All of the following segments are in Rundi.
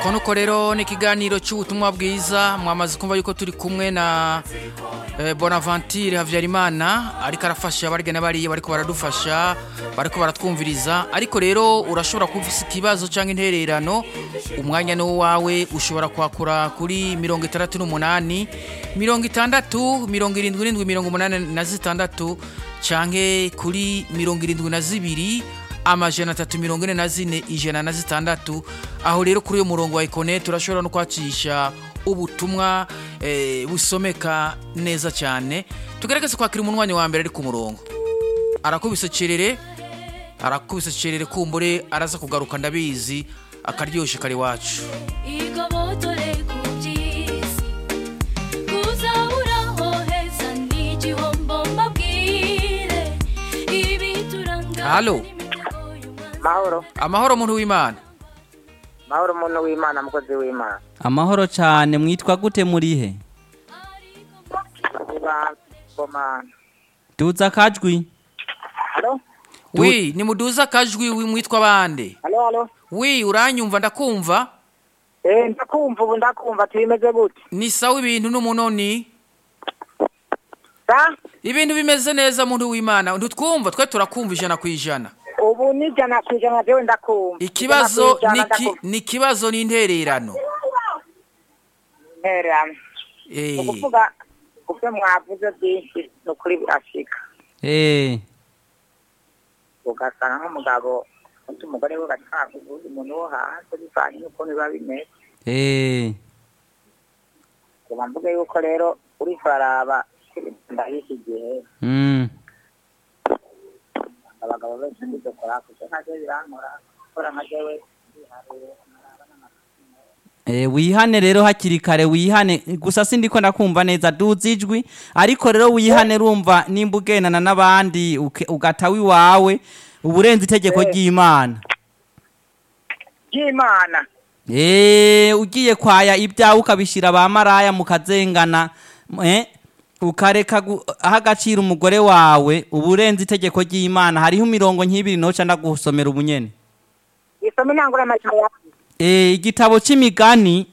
nuko nuko rero ni ikiganiro cy'ubutumwa bwiza mwamaze kumva yuko turi kumwe na eh, bonaventure habyarimana ariko arafasha barya n'abariya bariko baradufasha bariko baratwumviriza ariko rero urashobora kuba ufise ikibazo cyangwa intererano umwanya ni wawe ushobora kwakura kuri mirongo itandatu n'umunani mirongo itandatu mirongo irindwi n'indwi mirongo umunani na zitandatu canke kuri mirongo irindwi na zibiri amajana atatu mirongo ine na zine ijana na zitandatu aho rero kuri uyu murongo wa ikone turashobora no kwacisha ubutumwa eh, busomeka neza cyane tugerageze kwakira umunwanyi wa mbere ari ku murongo arakubise cerere arakubise cerere kumbure araza kugaruka ndabizi akaryoshe kari wacu igobotore ku by'isi kuzaburaho heza ni igihombo mbabwire ibituranga Halo. mahoro amahoro muntu w'imana mahoro umuntu w'imana mukozi w'imana amahoro cyane mwitwa gute murihe niba bomana duza akajwi halo wi ni muduza akajwi wi- mwitwa bande halo halo wi uranyumva ndakumva eh ndakumva ubu ndakumva tubimeze gute ni sawa ibintu n'umunoni sa ibintu bimeze neza muntu w'imana ntitwumva twe turakumva ijana ku ijana ubu ni ijana ku ijana jewe ndakumva ikibazo Ijana ni ku ijana ki- ndakumva. ni ikibazo n'intererano intererano Eh, ni ukuvuga kubyo mwavuze byinshi ni ukuri birashika eee ugasanga nk'umugabo undi umugore we bashaka ubundi muntu wo hanze bivanye n'uko biba bimeze eee kuba mvuge yuko rero uri kuraraba ndahise igihe mm. abagabo benshi ntidukora kuko nka jewe birankora gukora nka jewe ndiharire Eh, wihane rero hakiri kare wihane gusa sindiko ndakumva neza duza ijwi ariko rero wihane rumva nimba ugendana n'abandi uke- ugatawa iwawe uburenze itegeko Eh. ry'imana ry'imana eee ugiye kwaya ibyawe ukabishyira ba maraya mukazengana eh, ukareka guha agaciro umugore wawe uburenze itegeko ry'imana hariho imirongo nk'ibiri noca ndagusomera ubunyene isome ntangura amajana Eh, igitabo c'imigani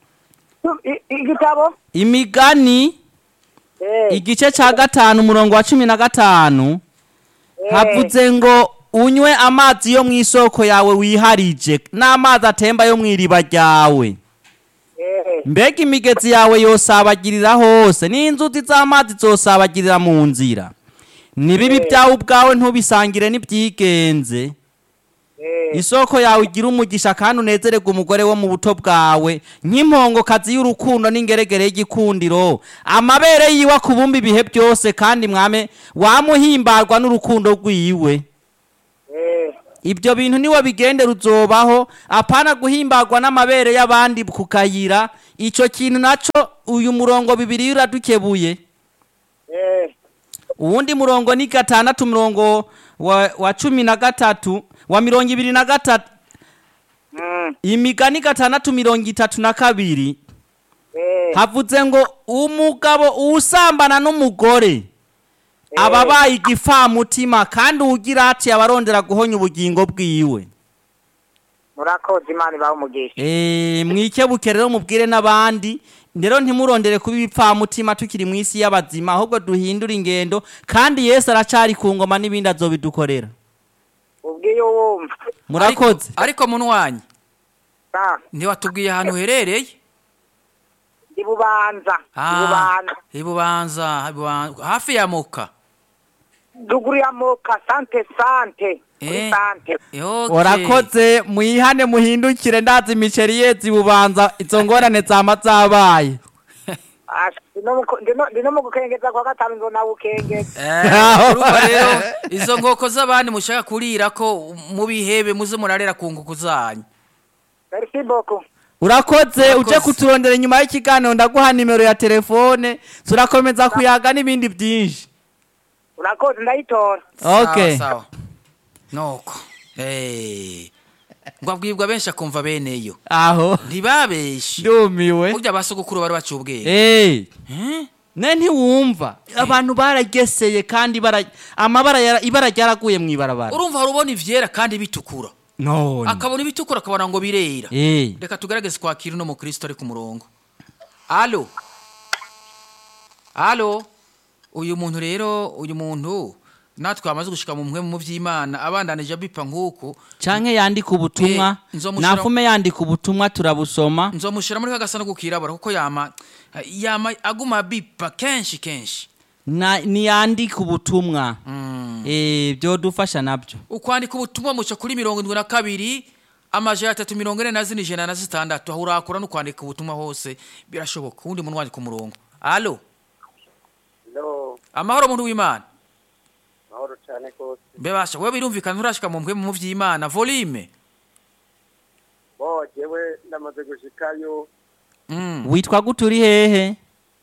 I- igitabo imigani Eh, igice ca gatanu umurongo wa cumi na gatanu eh, havuze ngo unywe amazi yo mu isoko yawe wiharije n'amazi atemba yo mu iriba ryawe eh, mbega imigezi yawe yosabagirira hose n'inzuzi z'amazi zosabagirira mu nzira nibibi byawe ubwawe ntubisangire n'ibyigenze eh, isoko yawe igira umugisha kandi unezererwe umugore wo mu buto bwawe nk'impongokazi y'urukundo n'ingeregere y'igikundiro amabere yiwe akubumba ibihe byose kandi mwame wamuhimbarwa n'urukundo rwiwe eh, ibyo bintu niwe bigendera uzobaho apana guhimbarwa n'amabere y'abandi ku kayira icyo kintu naco uyu murongo bibiri uradukebuye eh, uwundi murongo ni gatandatu murongo wa, wa cumi na gatatu wa mirongo ibiri na gatatu mm, imigani gatandatu mirongo itatu na kabiri eh, havuze ngo umugabo usambana n'umugore aba abaye igifamutima kandi uwugira ati abarondera guhonya ubugingo bwiwe murakoze imana ibaho umugisha Eh, mwikebuke rero mubwire n'abandi rero ntimurondere kuba ibipfamutima tukiri mu isi y'abazima ahubwo duhindure ingendo kandi yesu aracari ku ngoma n'ibindi azobidukorera ubwiye wumva murakoze ariko- ariko munwanyi sa ntiwatubwiye ahantu uherereye ndi bubanza ndi Ah, bubanza ibubanza ibubanza hafi ya muka duguru ya moka sante sante kuri Eh. sante Eh, okay. urakoze mwihane muhindukire ndazi imiceri yezi bubanza izo ngorane zama zabaye Asha, ndino mu- ndino- ndino mu gukengeza kwa gatanu nzona bukengeza Eh, urumva rero izo nkoko z'abandi mushaka kurira ko mubihebe muze murarera ku nkoko zanyu merci beaucoup urakoze uje Urakoze. kuturondera inyuma y'ikiganiro ndaguha nimero ya telefone turakomeza kuyaga n'ibindi byinshi urakoze ndayitora okay sawa sawa nuko Eh, ngo abwibwa benshi akumva beneyo aho ntibabeshe ndumiwe burya basogokuru bari baciye ubwenge Eh, Eh? ne ntiwumva abantu barageseye kandi bara amabara yara- ibara ryaraguye mu ibarabara urumva hari ubona ivyera kandi bitukura none akabona ibitukura akabona ngo birera eh reka tugerageze kwakira uno mukristo ari ku murongo alo alo uyu muntu rero uyu muntu natwe wamaze gushika mu mwe mu by'imana abandanije abipa nk'uku canke yandika ubutumwa Eh, nzomushira- nafume yandika ubutumwa turabusoma nzomushyira muri ka gasanduku kirabura kuko yama yama aguma abipa kenshi kenshi na niyandika ubutumwa Mm. eh byodufasha nabyo ukwandika ubutumwa muca kuri mirongo indwi na kabiri amajana atatu mirongo ine na zine ijana na zitandatu aho urakura no kwandika ubutumwa hose birashoboka uwundi muntu wandika umurongo alo no amahoro muntu w'imana mahoro cyane rwose mbebasha wewe birumvikana nturashika mu mpwe mu vy'imana volume bo jewe ndamaze gushikayo mm. witwa gute uri hehe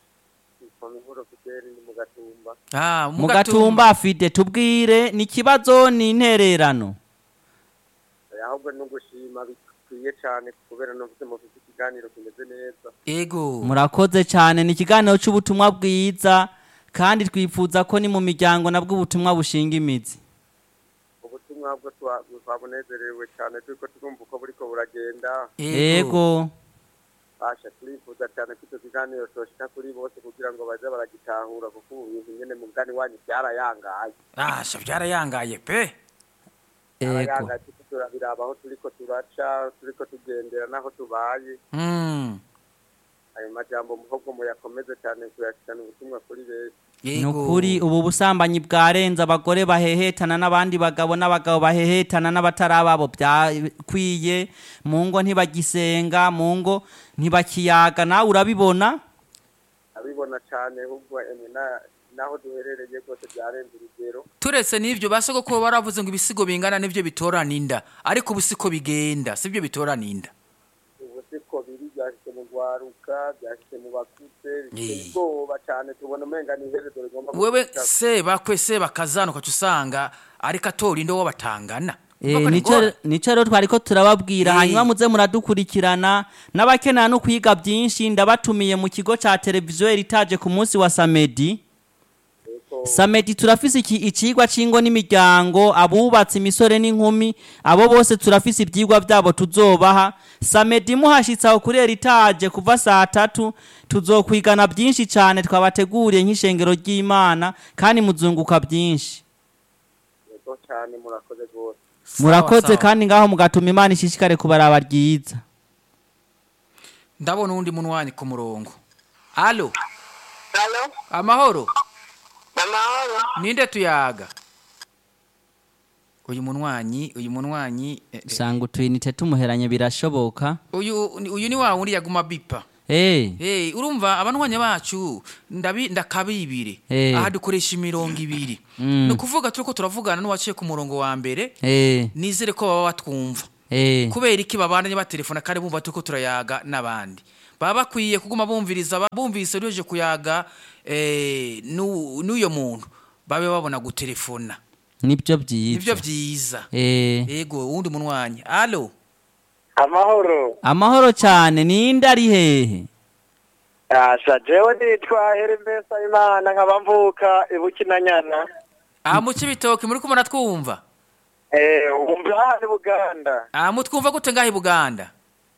mu mihuro fideli ni mu gatumba ah, mu gatumba afite tubwire ni ikibazo ni intererano Eh, ahubwo no gushima bikwiye cyane kubera numvise mufite ikiganiro kimeze neza ego murakoze cyane ni ikiganiro cy'ubutumwa bwiza kandi twifuza ko ni mu miryango nabwo ubutumwa bushinga imizi ubutumwa bwo twa- twabunezerewe cyane turiko turumva uko buriko buragenda yego basha turifuza cyane ko icyo kiganiro coshika kuri bose kugira ngo baze baragitahura kuko ubu bintu nyene mu mugani wanyu byarayangaye asha byarayangaye pe yego byarayangaye turiko turabiraba aho turiko turaca turiko tugendera n'aho tubaye mm. ayo majambo muhogo muyakomeze cyane kuyashikana ubutumwa kuri benshi ni ukuri ubu busambanyi bwarenze abagore bahehetana n'abandi bagabo n'abagabo bahehetana n'abatari ababo byakwiye mu ngo ntibagisenga mu ngo ntibakiyaga nawe urabibona abibona cyane ahubwo emwe na- naho duherereye rwose byarenze urugero turetse n'ivyo basoko ko baravuze ngo ibisigo bingana n'ivyo bitorana inda ariko ubu siko bigenda sibyo bitorana inda ubu siko biri byashyize mu rwaruka byashyize mu bakuze biteye Eh. ubwoba cyane tubona umenga ni iherezo rigomba wewe gushika. se bakwe se bakazana ukaca usanga ariko atora inda wo batangana Eh, Koko ni nico ngora. nico rero twari ko turababwira Eh. hanyuma muze muradukurikirana n'abakenera no kwiga byinshi ndabatumiye mu kigo ca televiziyo eritaje ku munsi wa samedi Yego. samedi turafise iki icigwa c'ingo n'imiryango abubatse imisore n'inkumi abo bose turafise ivyigwa vyabo tuzobaha samedi muhashitse aho kuri eritaje kuva saa tatu tuzokwigana byinshi cane twabateguriye nk'ishengero ry'imana kandi muzunguka byinshi yego cyane murakoze rwose Sawa, murakoze sawa. kandi ngaho mugatuma imana ishishikare kubaraba ryiza ndabona uwundi muntu wanyu ku murongo alo Halo, amahoro amahoro. ninde tuyaga uyu munwanyi uyu munwanyi eh, eh, usanga utuyinite tumuheranye birashoboka uyu uyu ni wa wundi yaguma bipa Eh, Hey, urumva abanwanya bacu ndabi ndakabibire Eh. aha dukoresha imirongo ibiri Mm. ni ukuvuga turiko turavugana n'uwaciye ku murongo wa mbere eh, nizere ko baba batwumva eh. kubera iki babandanye batelefona kandi bumva turiko turayaga n'abandi baba bakwiye kuguma bumviriza ba- bumvise uriyoje kuyaga eh, n'u- n'uyo muntu babe babona gutelefona nibyo nivyo byiza vyiza Eh, yego uwundi munwanyi alo amahoro amahoro cyane ninde ari hehe asha jewe nitwa herembesa imana nkaba mvuka ibukinanyana aha mu cibitoki muri kumwe twumva eh umva hano buganda aha mutwumva gute ngaho i buganda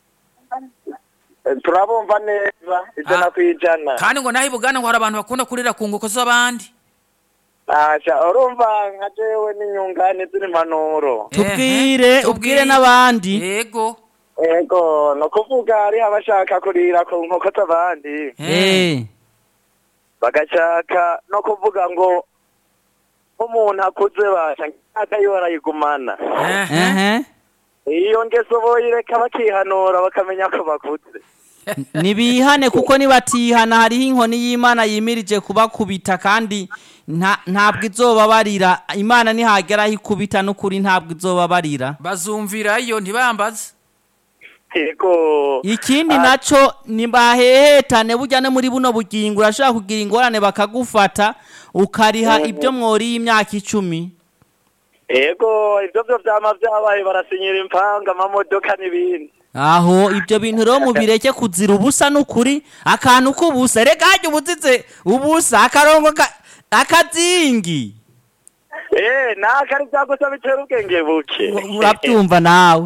Eh, turabumva neza ijana Ah. ku ijana kandi ngo naho i buganda ngo hari abantu bakunda kurira ku nguko z'abandi asha urumva nka jewe n'inyungane z'impanuro tubwire Ehe, ubwire n'abandi yego ego ni ukuvuga hariho abashaka kurira ku nkoko z'abandi Eh, bagashaka no kuvuga ngo nk'umuntu akuze basha nk'aka yo barayigumana Ehe. ehe. iyo ngeso boyireka bakihanura bakamenya ko bakuze nibihane kuko nibatihana hariho inkoni y'imana yimirije kubakubita kandi nta- ntabwo izobabarira imana nihageraho ikubita n'ukuri ntabwo izobabarira bazumvirayo ntibambaze yego ikindi naco nibahehetane burya no muri buno bugingo urashobora kugira ingorane bakagufata ukariha ibyo mworiye imyaka icumi yego ibyo byo byama byabaye barasinyira impanga amamodoka n'ibindi aho ibyo bintu rero mubireke kuzira ubusa n'ukuri akantu k'ubusa reka hajya ubuzize ubusa akarongo ka- akazingi Eh, nakari byagusa bitera ubwenge buke. urabyumva nawe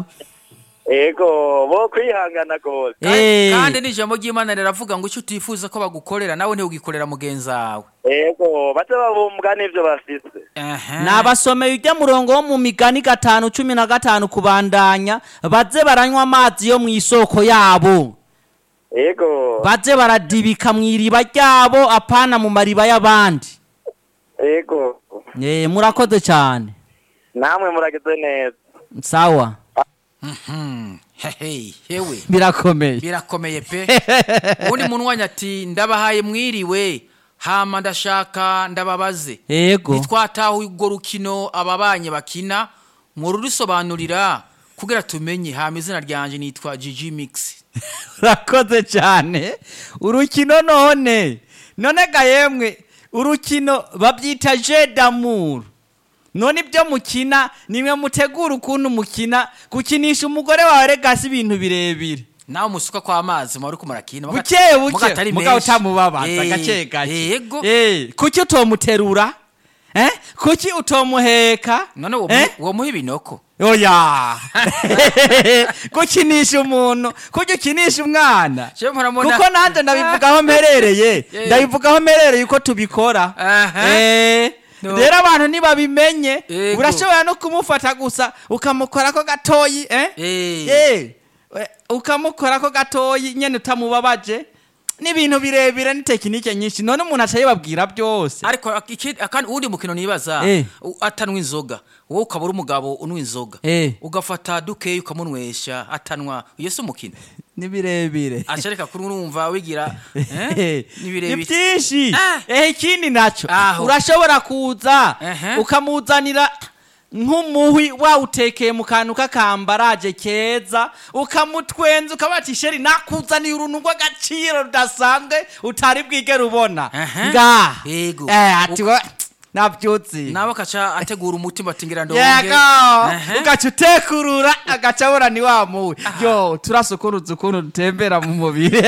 Ego, bo kwihangana gose. Eh. kandi n'ijambo ry'imana riravuga ngo icyo utifuza ko bagukorera nawe ntiwugikorera mugenzi wawe Ego, baze babumbwa n'ivyo bafise. Ehe. nabasomeye ujya murongo wo mu migani gatanu cumi na gatanu kubandanya baze baranywa amazi yo mu isoko yabo Ego, baze baradibika mu iriba ryabo apana mu mariba y'abandi ego. Eh, murakoze cyane Namwe muragize neza. sawa Mhm. Hehe, hewe birakomeye birakomeye pe ubundi munwanya ati ndabahaye mwiriwe hama ndashaka ndababaze yego ntitwataho urwo rukino ababanye bakina mururusobanurira kugira tumenye hama izina ryanje nitwa Gigi Mix urakoze cyane urukino none none ga yemwe urukino babyita je d'amour none ibyo mukina nimwe mutegura ukuntu mukina gukinisha umugore wawe regasi ibintu birebire nawe musuka kwa amazi mwari kumurakina buke buke mugabo utamubabaza gake gake yego Eh, kuki utomuterura eh kuki utomuheka none uwo Eh? mu- uwo muha ibinoko oya gukinisha umuntu kuki ukinisha umwana Je muramubona- kuko nanjye ndabivugaho mperereye Yeah. ndabivugaho mperereye uko tubikora Aha. Eh, No. rero abantu ntibabimenye Yego. urashobora no kumufata gusa ukamukorako gatoyi eh? Eh. Eh, we- ukamukorako gatoyi nyene utamubabaje n'ibintu birebire ni tekinike nyinshi none umuntu aca yibabwira byose ariko iki- akandi uwundi mukino nibaza Eh. u- atanwa inzoga wowe ukaba uri umugabo unywa inzoga Eh. ugafata dukeyi ukamunywesha atanwa iyo si umukino ni birebire ashareka kuri urumva wigira eh? ni ni birebire byinshi Ah. ehe ikindi naco Aho. urashobora kuza Ehe. ukamuzanira nk'umuhwi wawutekeye mu kantu k'akambaraje keza ukamutwenza ukabati sheri nakuzaniye uruntu rw'agaciro rudasanzwe utari bwigere ubona Ehe. ngaha Yego. eh, ati we nabyutse nawe akaca ategura umutima ati ngira ndonge yego Ehe. ugaca utekurura agaca abura ni wa muwe yo turasukuruza ukuntu dutembera mu mubiri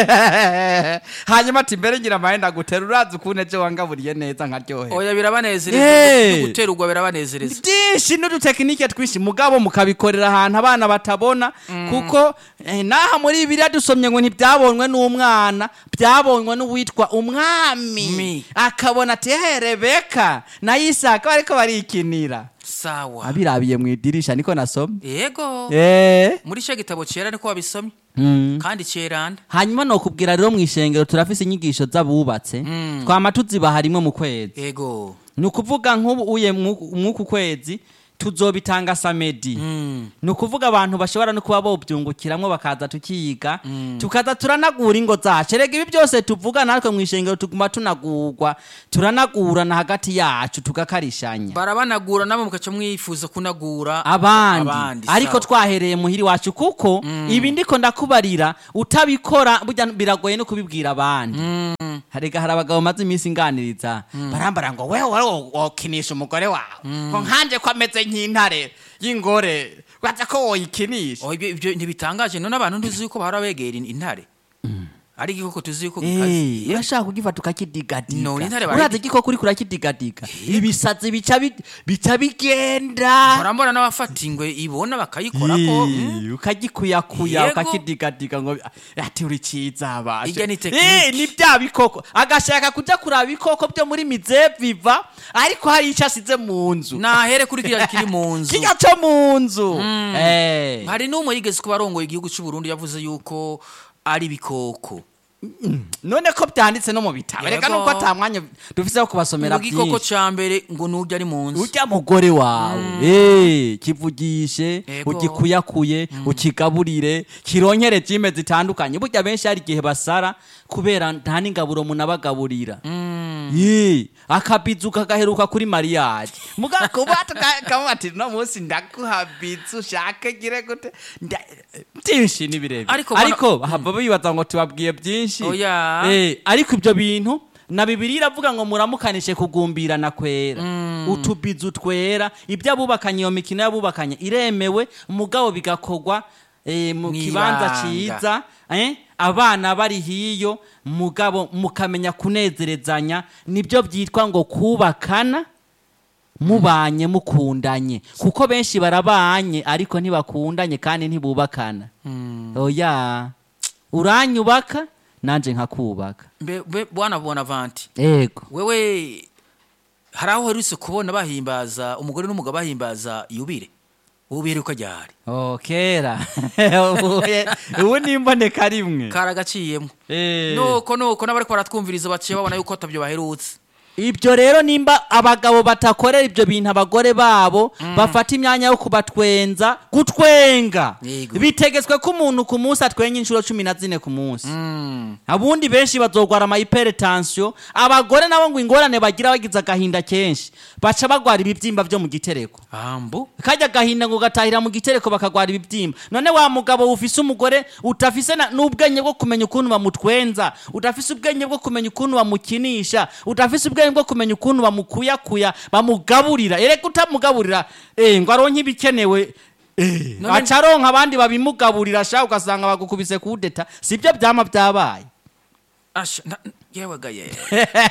hanyuma ati mbere ngira amahenda gutera urazi ukuntu ejo wangaburiye neza nkaryohe oya Eh. birabanezereza guterurwa birabanezereza byinshi n'udutekinike twinshi mugabo mukabikorera ahantu abana batabona kuko eh, n'aha muri biriya dusomye ngo ntibyabonywe n'umwana byabonywe n'uwitwa umwami Mi. akabona ati "Ehe, rebeka na isaka bariko barikinira sawa abirabiye mu idirisha niko nasomye yego Eh. muri cyo gitabo cyera niko wabisomye Mm. kandi cyeranda hanyuma nokubwira rero mu ishengero turafise inyigisho z'abubatse Mm. twama tuzibaha rimwe mu kwezi yego ni ukuvuga nk'ubu uye mw'uku mw'uku kwezi tuzobitanga samedi Mm. ni ukuvuga abantu bashobora no kuba bobyungukiramwo bakaza tukiga tukaza turanagura ingo zacu erega ibi byose tuvuga natwe mu ishengero tuguma tunagurwa turanagurana hagati yacu tugakarishanya barabanagura namwe mukaca mwifuza kunagura abandi ariko sawa. twahereye muhiri wacu kuko ibi ndiko ndakubarira utabikora burya biragoye no kubibwira abandi harega hari abagabo maze iminsi nganiriza barambara ngo wewe wari wokinisha umugore wawe ngo nkanje ko ameze nk'intare y'ingore waza ko woyikinisha Oh, ibyo ibyo ntibitangaje none abantu ntuzi yuko bahora begera in- intare ari igikoko tuzi yuko gikaze Eh, urashaka kugifata ukakidigadiga No, intare urazi barayidi- igikoko uriko urakidigadiga ibisazi bica bi- bica bigenda barambona n'abafata ingwe ibona bakayikorako mm. Ii, ukagikuyakuya Yego. ukakidigadiga ngo ati uri ciza abashe Irya ni tekinike. Eh, ni bya bikoko agashaka kuja kuraba ibikoko byo muri mize viva ariko hari ico asize mu nzu nahere kuri kiriya kiri mu nzu kirya co mu nzu Eh. hari n'umwe yigeze kuba arongoye igihugu cy'u Burundi yavuze yuko ari ibikoko none ko byanditse no mu bitabo Yego. reka nuko ata mwanya dufise wo kubasomera ngo igikoko byinshi ca mbere ngo nujya ari mu nzu urya mugore wawe eh kivugishe Yego. ugikuyakuye ukigaburire kironkere jime zitandukanye burya benshi hari igihe basara kubera nta n'ingaburo munabagaburira Ye, akabizu kagaheruka kuri mariage mugakuba tukavuga ati no munsi ndaguha bizu ushake gire gute Nda- byinshi ni birebire Ariko bana- ariko hava bibaza ngo tubabwiye byinshi Oya. Eh, ariko ibyo bintu na bibiri iravuga ngo muramukanishe kugumbirana kwera utubizu twera ibyo abubakanye iyo mikino y'abubakanye iremewe mugabo bigakorwa eh, mu Mw'ibanga. kibanza ciza eh, abana bari hiyo mugabo mukamenya kunezerezanya nibyo byitwa ngo kubakana mubanye mukundanye kuko benshi barabanye ariko ntibakundanye kandi ntibubakana oya uranyubaka nanje nkakubaka mbe mbe bwana bonavanti ego wewe hari aho uherutse kubona bahimbaza umugore n'umugabo bahimbaza yubire ubu biheruka ryari oh kera Ubuye- ubu ni imboneka rimwe karagaciyemo Eh. nuko nuko n'abariko baratwumviriza baciye babona yuko atabyo baherutse ibyo rero nimba abagabo batakorera ibyo bintu abagore babo bafata imyanya yo kubatwenza gutwenga Yego. bitegetswe ko umuntu ku munsi atwenga inshuro cumi na zine ku munsi Mm. abundi benshi bazogwara ama hypertension abagore nabo ngo ingorane bagira bagize agahinda kenshi baca bagwara ibibyimba byo mu gitereko ambu kajya agahinda ngo gatahira mu gitereko bakagwara ibibyimba none wa mugabo ufise umugore utafise na- n'ubwenge bwo kumenya ukuntu bamutwenza udafise ubwenge bwo kumenya ukuntu bamukinisha udafise ubwenge bwo kumenya ukuntu bamukuyakuya bamugaburira erega utamugaburira eh, ngo aronke ibikenewe eh, None- aca aronka abandi babimugaburira sha ugasanga bagukubise kudeta sibyo byama byabaye asha na- yewe ga ye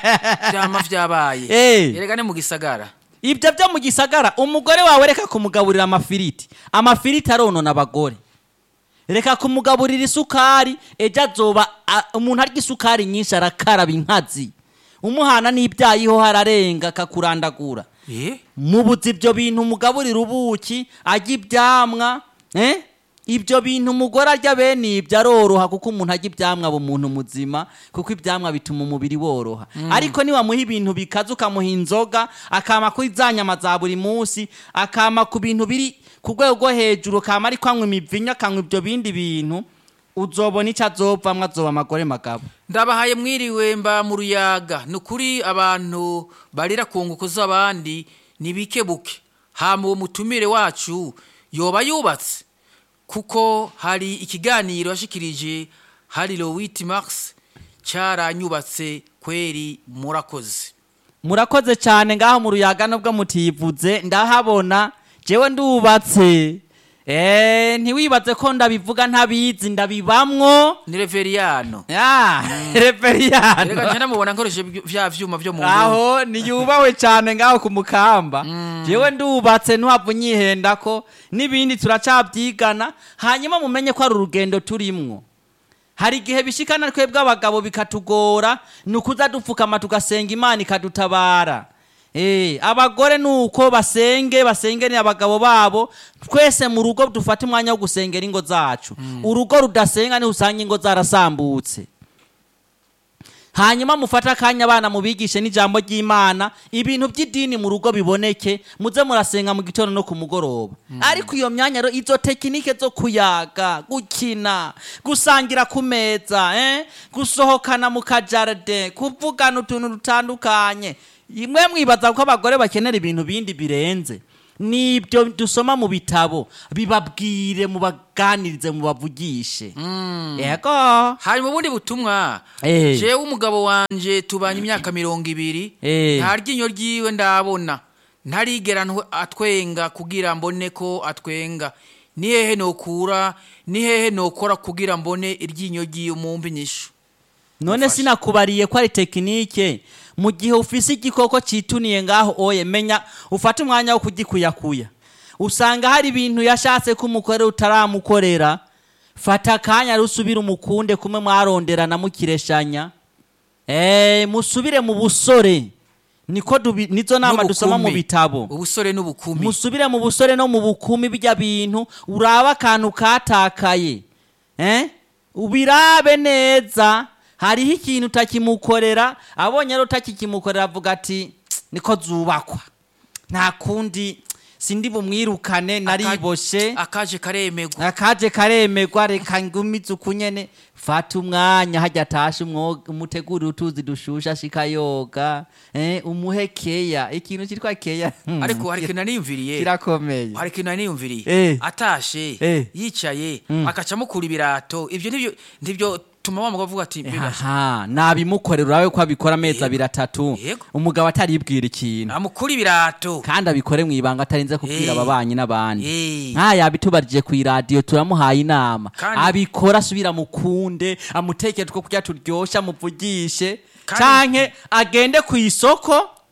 byama vyabaye Eh. erega ni mu gisagara ibyo byo mu gisagara umugore wawe reka kumugaburira amafiriti amafiriti aronona abagore reka kumugaburira isukari ejo azoba a- umuntu arya isukari nyinshi arakaraba inkazi umuhana n'ibyayiho hararenga akakurandagura eh mubuze ibyo bintu umugaburira ubuki arya ibyamwa eh? ibyo bintu umugore arya bene ibyo aroroha kuko umuntu arya ibyamwa aba umuntu muzima kuko ibyamwa bituma umubiri woroha ariko niwamuha ibintu bikaze ukamuha inzoga akama kuri za nyama za buri munsi akama ku bintu biri ku rwego rwo hejuru kama ariko anywa imivinya akanywa ibyo bindi bintu uzobona icyo azovamwo azoba amagore magabo ndabahaye mwiriwe mba mu ruyaga ni ukuri abantu barira ku nguko z'abandi ntibikebuke hama uwo mutumire wacu yoba yubatse kuko hari ikiganiro yashikirije hari lowiti max cyaranyubatse kweri murakoze murakoze cyane ngaho mu ruyaga nubwo mutivuze ndahabona jewe ndubatse Eh, ntiwibaze ko ndabivuga ntabizi ndabibamwo ni reveriyano ya reka reveriyano njye namubona nkoresheje vya vyuma vyo mu nzu aho niyubahwe cyane ngaho ku mukamba jewe ndubatse ntuhava unyihenda ko n'ibindi turacabyigana hanyuma mumenye ko ari urugendo turimwo hari igihe bishikana twebwe abagabo bikatugora ni ukuza dupfukama tugasenga imana ikadutabara Eh, abagore nuko basenge basengere abagabo babo twese mu rugo dufate umwanya wo gusengera ingo zacu urugo rudasenga niho usanga ingo zarasambutse hanyuma mufate akanya abana mubigishe n'ijambo ry'imana ibintu by'idini mu rugo biboneke muze murasenga mu gitondo no ku mugoroba ariko iyo myanya rero izo tekinike zo kuyaga gukina gusangira ku meza eh? gusohokana mu kajaride kuvugana utuntu dutandukanye imwe mwibaza ko abagore bakenera ibintu bindi birenze nibyo dusoma mu bitabo bibabwire mubaganirize mubavugishe yego hari mu bundi butumwa Eh. jewe umugabo wanje tubanye imyaka mirongo ibiri Eh. nta ryinyo ryiwe ndabona ntarigera ntwe- atwenga kugira mbone ko atwenga ni hehe nokura ni hehe nokora kugira mbone iryinyo ryiwe mumbi nyishu none Mufashe. sinakubariye ko ari tekinike mu gihe ufise igikoko cituniye ngaho oye menya ufate umwanya wo kugikuyakuya usanga hari ibintu yashatse ko umukore utaramukorera fata akanya rusubire umukunde kumwe mwaronderana mukireshanya eh musubire mu busore niko dubi- nizo nama dusoma mu N'ubukumi. bitabo ubusore n'ubukumi musubire mu busore no mu bukumi bijya bintu urabe akantu katakaye eh? ubirabe neza hariho ikintu utakimukorera abonye rero utakikimukorera avuga ati "Tsk, niko zubakwa nta kundi sindi bumwirukane nariboshe akaje karemegwa akaje karemegwa reka ngumize ukunyene fata umwanya hajya atashe umwoga umutegurire utuzi dushusha ashika yoga eh, umuhe keya ikintu cyitwa keya hmm, ariko hari ikintu naniyumviriye kirakomeye hari ikintu naniyumviriye Eh. atashe Eh. yicaye akaca amukura ibirato ibyo nibyo nibyo tuma wa mugabo avuga ati "Mbega aha nabimukorera urabe ko abikora amezi Yego. abiri atatu Yego. umugabo ataribwira ikintu amukura ibirato kandi abikore mu ibanga atarinze kubwira Eh. ababanyi n'abandi Eh. nk'aya yabitubarije ku iradiyo turamuhaye inama Kandi- abikora asubira mukunde amutekere two kurya turyoshe amuvugishe Kandi- canke agende ku isoko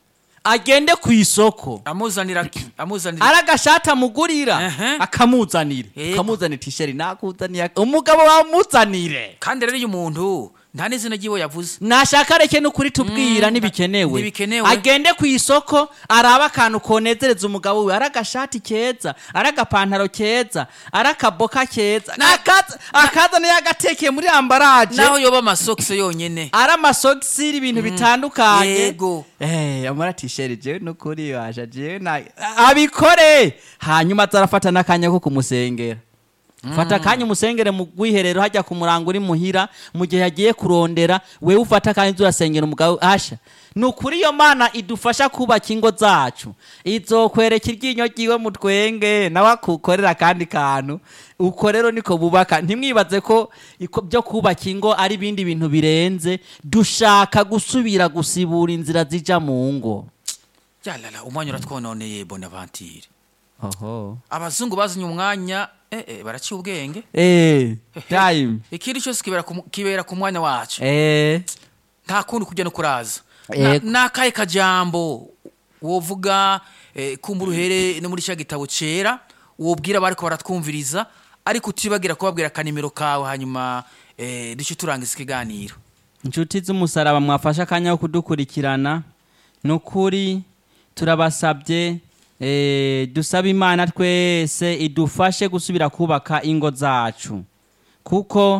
agende ku isoko amuzanira ki- amuzanira ari agashati amugurira Ehe. akamuzanira Yego. ukamuzanira tisheri nakuzaniye umugabo wamuzanire kandi rero iyo umuntu nta n'izina ry'iwe yavuze nashaka areke n'ukuri tubwira ntibikenewe ntibikenewe. agende ku isoko arabe akantu konezereza umugabo we ari agashati keza ari agapantaro keza ari akaboka keza Akaza- akazana yagatekeye muri ambaraje naho yoba amasokisi yonyene ari amasogisi ibintu bitandukanye Yego. Eh, amara tisheri jewe nukuri washa jewe na abikore hanyuma azarafata n'akanya ko kumusengera fata akanya umusengere mu rwiherero hajya ku murango uri muhira mu gihe yagiye kurondera wewe ufata akanya uza urasengera umugabo asha ni ukuri iyo mana idufasha kubaka ingo zacu izokwereka iryinyo ryiwe mu twenge nawe akukorera akandi kantu uko rero niko bubaka ntimwibaze ko iko- byo kubaka ingo ari ibindi bintu birenze dushaka gusubira gusibura inzira zija mu ngo yalala umwanya uratwononeye bonaventure oho abazungu bazanye umwanya eh, eh, baraciye ubwenge eh time ikindi cyose kibera ku mu- kibera ku mwanya wacu eh nta kundi kujya no kuraza Yego. n'akahe kajambo wovuga eh, kumva uruhere no muri cya gitabo cyera wobwira bariko baratwumviriza ariko utibagira kubabwira akanimero kawe hanyuma eh, duce turangiza ikiganiro inshuti z'umusaraba mwafashe akanya ko kudukurikirana ni ukuri turabasabye eh, dusaba imana twese idufashe gusubira kubaka ingo zacu kuko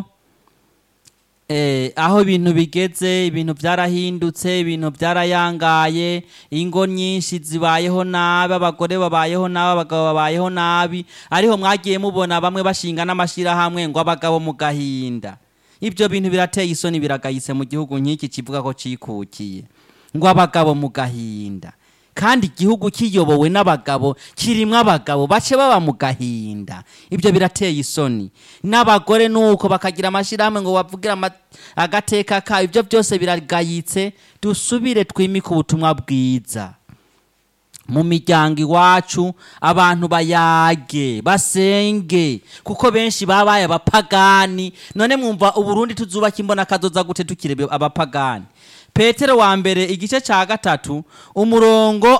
eh, aho ibintu bigeze ibintu byarahindutse ibintu byarayangaye ingo nyinshi zibayeho nabi abagore babayeho nabi abagabo babayeho nabi ariho mwagiye mubona bamwe bashinga n'amashyirahamwe ngo abagabo mu gahinda ibyo bintu birateye isoni biragayitse mu gihugu nk'iki kivuga ko cikukiye ngo abagabo mu gahinda kandi igihugu kiyobowe n'abagabo kirimo abagabo bace baba mu gahinda ibyo birateye isoni n'abagore nuko bakagira amashyirahamwe ngo bavugire ama- agateka ka ibyo byose biragayitse dusubire twimike ubutumwa bwiza mu miryango iwacu abantu bayage basenge kuko benshi babaye abapagani none mwumva uburundi tuzubaka imbona kazoza gute tukiri abapagani petero wa mbere igice cya gatatu umurongo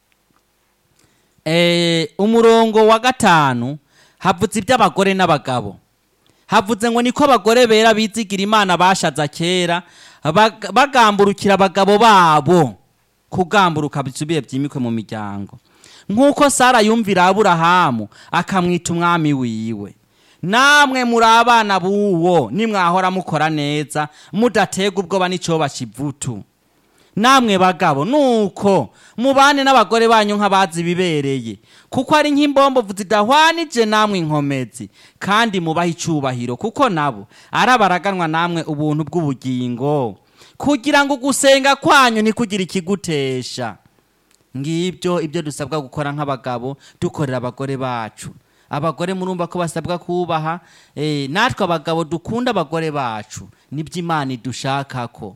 eh, umurongo wa gatanu havuze iby'abagore n'abagabo havuze ngo niko abagore bera bizigira imana bashaza kera bag- bagamburukira abagabo babo kugamburuka bisubiye byimikwe mu miryango nk'uko sara yumvira aburahamu akamwita umwami wiwe namwe muri abana b'uwo nimwahora mukora neza mudatega ubwoba n'icyoba kivutu namwe bagabo nuko mubane n'abagore banyu nk'abazi bibereye kuko ari nk'imbombovu zidahwanije namwe inkomezi kandi mubahe icyubahiro kuko nabo ari abaraganwa namwe ubuntu bw'ubugingo kugira ngo gusenga kwanyu ntikugire ikigutesha ngibyo ibyo dusabwa gukora nk'abagabo dukorera abagore bacu abagore murumva ko basabwa kubaha eh, natwe abagabo dukunda abagore bacu nibyo imana idushakako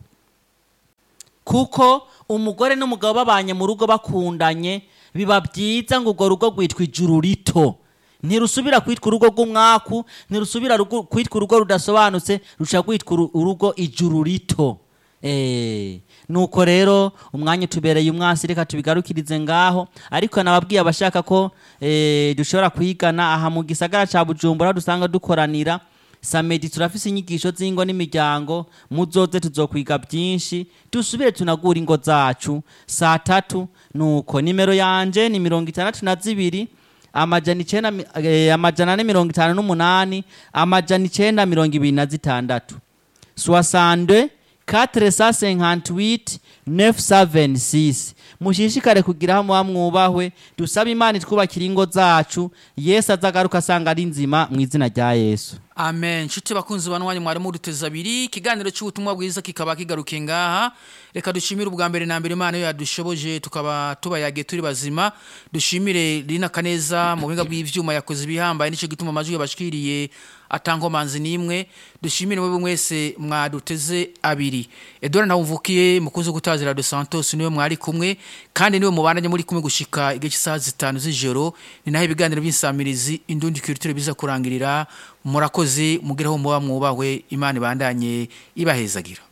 kuko umugore n'umugabo babanye mu rugo bakundanye biba byiza ngo urwo rugo rwitwa ijuru rito ntirusubira kwitwa urugo rw'umwaku ntirusubira rugu- kwitwa urugo rudasobanutse rusha kwitwa uru- urugo ijuru rito Eh, nuko rero umwanya utubereye umwasi reka tubigarukirize ngaho ariko nababwiye abashaka ko eh, dushobora kwigana aha mu gisagara ca bujumbura aho dusanga dukoranira samedi turafise inyigisho z'ingo n'imiryango muzoze tuzokwiga byinshi dusubire tunagura ingo zacu saa tatu nuko nimero yanje ni mirongo itandatu na zibiri amajana icenda mi- eh, amajana ane mirongo itanu n'umunani amajana icenda mirongo ibiri na zitandatu soixante quatre cent cinquante-huit neuf cent vingt-six mushishikare kugira aho muba mwubahwe dusabe imana itwubakira ingo zacu yesu azagaruka asanga ari nzima mu izina rya yesu amen nshuti bakunzi banwanya mwari muduteza abiri ikiganiro cy'ubutumwa bwiza kikaba kigarukiye ngaha reka dushimire ubwa mbere na mbere imana yo yadushoboje tukaba tubayage turi bazima dushimire rina kaneza mu buhinga bw'ivyuma yakoze ibihambaye nicyo gituma amajwi yabashikiriye atankomanzi n'imwe dushimire mwebwe mwese mwaduteze abiri edouard ntawumvukiye mukunzi wo gutazira de santos niwe mwari kumwe kandi niwe mubandanye muri kumwe gushika igihe cy'isaha zitanu z'ijoro ni naho ibiganiro by'insamirizi indundi culture biza kurangirira murakoze mugeraho muba mwubahwe imana ibandanye ibahezagira